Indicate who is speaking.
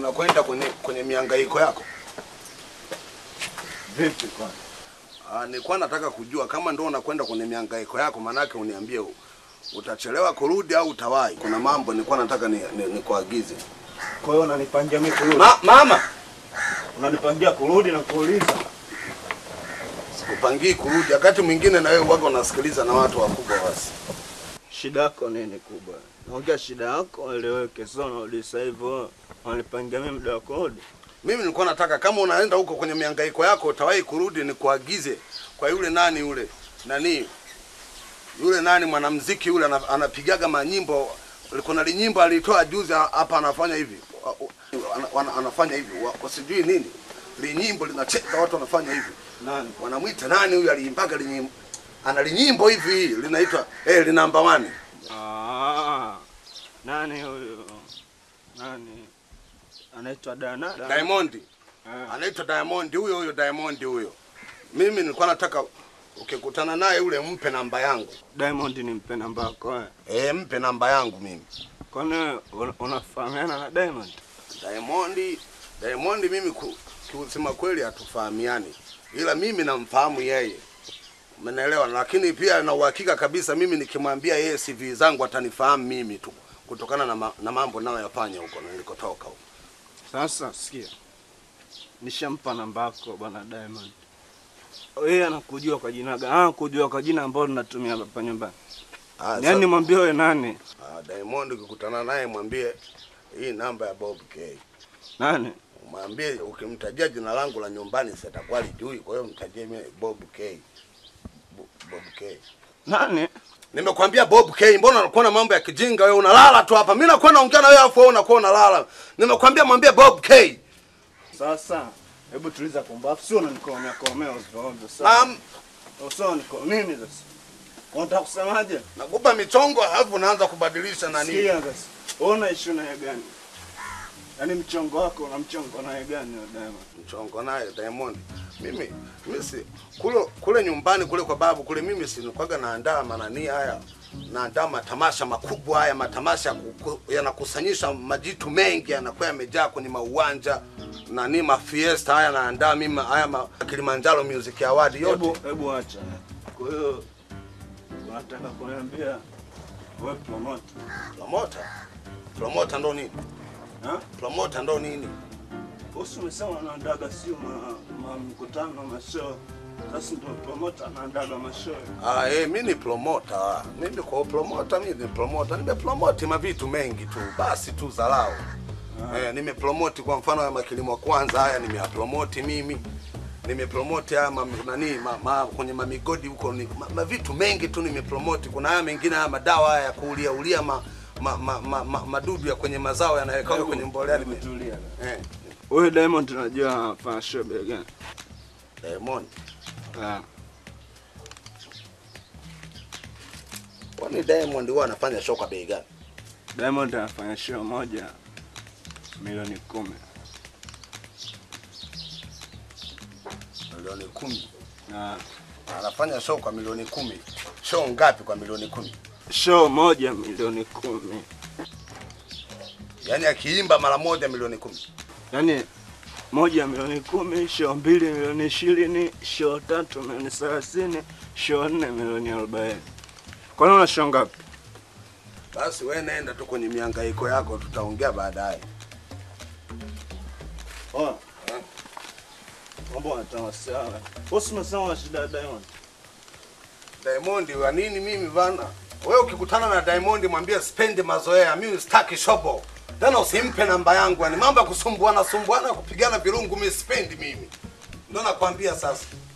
Speaker 1: unakwenda kwenye kwenye mihangaiko yako?
Speaker 2: Vipi kwani?
Speaker 1: Ah, nilikuwa nataka kujua kama ndio unakwenda kwenye mihangaiko yako, manake uniambie u- utachelewa kurudi au utawahi. Kuna mambo nilikuwa nataka ni, ni, nikuagize.
Speaker 2: Kwa hiyo unanipangia mimi kurudi?
Speaker 1: Ma, mama,
Speaker 2: Unanipangia kurudi na kuuliza?
Speaker 1: sikupangii kurudi. Wakati mwingine na wewe uwaga unasikiliza na watu wakubwa basi.
Speaker 2: Shida yako nini kubwa? Naongea shida yako eleweke, sio narudi sasa hivyo. Unanipangia mimi muda wa kurudi?
Speaker 1: Mimi nilikuwa nataka kama unaenda huko kwenye mihangaiko yako utawahi kurudi, nikuagize kwa yule nani yule nani yule nani mwanamuziki yule ana- anapigaga manyimbo. Kuna linyimbo alitoa juzi hapa, anafanya hivi ana, ana, anafanya hivi wa- wa sijui nini, linyimbo linacheza watu wanafanya hivi.
Speaker 2: Nani?
Speaker 1: Wanamwita nani huyu aliimbaga linyimbo, ana linyimbo hivi linaitwa eh, li number one.
Speaker 2: Ah. Nani huyo? Nani? Anaitwa Dana?
Speaker 1: Diamond
Speaker 2: Ah.
Speaker 1: anaitwa Diamond, huyo huyo Diamond huyo. Mimi nilikuwa nataka ukikutana naye ule mpe namba yangu.
Speaker 2: Diamond ni mpe namba yako eh?
Speaker 1: Eh, mpe namba yangu mimi.
Speaker 2: Kwani una- unafahamiana na Diamond?
Speaker 1: Diamond, Diamond mimi ku- kusema kweli hatufahamiani, ila mimi namfahamu yeye, umenielewa? Lakini pia na uhakika kabisa mimi nikimwambia yeye CV zangu atanifahamu mimi tu kutokana na, ma, na mambo nayoyafanya huko na nilikotoka huko.
Speaker 2: Sasa sikia, nishampa namba yako bwana Diamond. Yeye anakujua kwa jina gani? Ah, kujua kwa jina ambalo linatumia hapa nyumbani.
Speaker 1: Ah,
Speaker 2: Yaani
Speaker 1: sa-
Speaker 2: mwambie wewe nani?
Speaker 1: ah, Diamond ukikutana naye mwambie hii namba ya Bob K.
Speaker 2: Nani?
Speaker 1: Mwambie ukimtajia jina langu la nyumbani sitakuwa lijui, kwa hiyo mtajie mimi Bob K. Bo- Bob K.
Speaker 2: Nani?
Speaker 1: Nimekwambia Bob K, mbona unakuwa na mambo ya kijinga wewe? Unalala tu hapa. Mimi nakuwa naongea na wewe afu wewe unakuwa unalala. Nimekwambia mwambie Bob K.
Speaker 2: Sasa hebu tuliza kumbafu, sio unanikomea komea ovyo ovyo. Sasa
Speaker 1: Naam,
Speaker 2: usio niko nini sasa? Unataka kusemaje?
Speaker 1: nakupa michongo alafu unaanza kubadilisha nani?
Speaker 2: Sikia sasa. Wewe unaishi naye gani? Yaani mchongo wako una mchongo naye gani wewe Diamond?
Speaker 1: Mchongo naye Diamond. Mimi mimi si kule kule nyumbani kule kwa babu kule mimi si nikwaga naandaa manani haya. Naandaa matamasha makubwa haya, matamasha kuku- yanakusanyisha majitu mengi yanakuwa yamejaa kwenye mauwanja nani mafiesta haya naandaa mimi haya ma, Kilimanjaro Music Award yote.
Speaker 2: Hebu hebu acha. Kwa hiyo unataka kuniambia wewe promoter?
Speaker 1: Promota. Promota ndo nini?
Speaker 2: Ha?
Speaker 1: Promota ndo nini?
Speaker 2: Bosi umesema unaandaga sio ma, ma mkutano mashow. Sasa ndio promoter anaandaga mashow.
Speaker 1: Ah, eh, mimi ni promota. Mimi kwa promota, mimi ni promota. Nimepromote mavitu mengi tu. Basi tu zalao. Eh, nimepromote kwa mfano ya makilimo kwanza haya nimeyapromote mimi. Nimepromote haya ma, nani ma, ma, kwenye mamigodi huko ni ma, ma vitu mengi tu nimepromote. Kuna haya mengine haya madawa haya ya kuulia ulia ma, ma, ma, ma, ma, madudu ya kwenye mazao yanawekwa kwenye mbolea nime,
Speaker 2: Tulia.
Speaker 1: eh,
Speaker 2: Wewe Diamond unajua anafanya show bei gani?
Speaker 1: Diamond.
Speaker 2: Ah.
Speaker 1: Kwani Diamond huwa anafanya show kwa bei gani?
Speaker 2: Diamond anafanya show moja milioni kumi.
Speaker 1: Milioni kumi.
Speaker 2: Na
Speaker 1: Anafanya show kwa milioni kumi. Show ngapi kwa milioni kumi?
Speaker 2: show moja milioni kumi.
Speaker 1: Yaani akiimba mara moja milioni kumi.
Speaker 2: Yaani moja milioni kumi, show mbili milioni ishirini, show tatu milioni thelathini, show nne milioni arobaini. Kwani una show ngapi?
Speaker 1: Basi we nenda tu kwenye mihangaiko yako, tutaongea baadaye.
Speaker 2: Oh. Mambo yanatoa sawa. Bosi umesema una shida ya Diamond.
Speaker 1: Diamond wa nini mimi bana? Wewe ukikutana na Diamond mwambie spende mazoea, mimi sitaki shobo. Tena usimpe namba yangu, yani mambo ya kusumbuana sumbuana kupigana virungu mimi sipendi mimi. Ndio nakwambia sasa.